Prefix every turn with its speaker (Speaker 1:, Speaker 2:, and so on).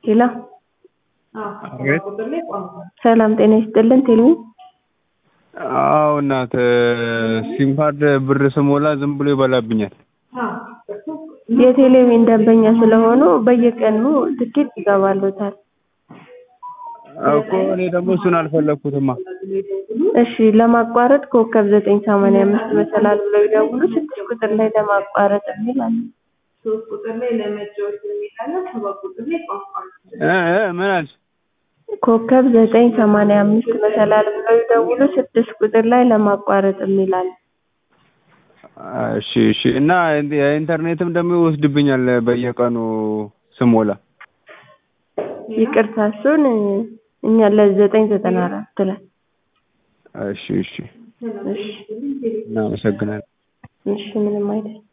Speaker 1: ሄሎ
Speaker 2: አቤት
Speaker 1: ሰላም ጤና ይስጥልን ቴሌ
Speaker 2: አዎ እናት ሲም ካርድ ብር ስሞላ ዝም ብሎ ይበላብኛል።
Speaker 1: የቴሌቪዥን ደንበኛ ስለሆኑ በየቀኑ ትኬት ይገባልዎታል።
Speaker 2: እኮ እኔ ደግሞ እሱን አልፈለኩትማ።
Speaker 1: እሺ ለማቋረጥ ኮከብ ዘጠኝ ሰማንያ አምስት መሰላል ብለው ይደውሉ ስድስት ቁጥር ላይ ለማቋረጥ የሚል አለ።
Speaker 2: እ እ ምን አልሽ?
Speaker 1: ኮከብ ዘጠኝ ሰማንያ አምስት መሰላል ብለው ይደውሉ ስድስት ቁጥር ላይ ለማቋረጥ የሚል አለ።
Speaker 2: እሺ እሺ እና የኢንተርኔትም ደግሞ ይወስድብኛል በየቀኑ ስሞላ።
Speaker 1: ይቅርታ እሱን እኛ ለዘጠኝ ዘጠና አራት ላይ
Speaker 2: እሺ እሺ
Speaker 1: እሺ
Speaker 2: እናመሰግናለን።
Speaker 1: እሺ ምንም አይደል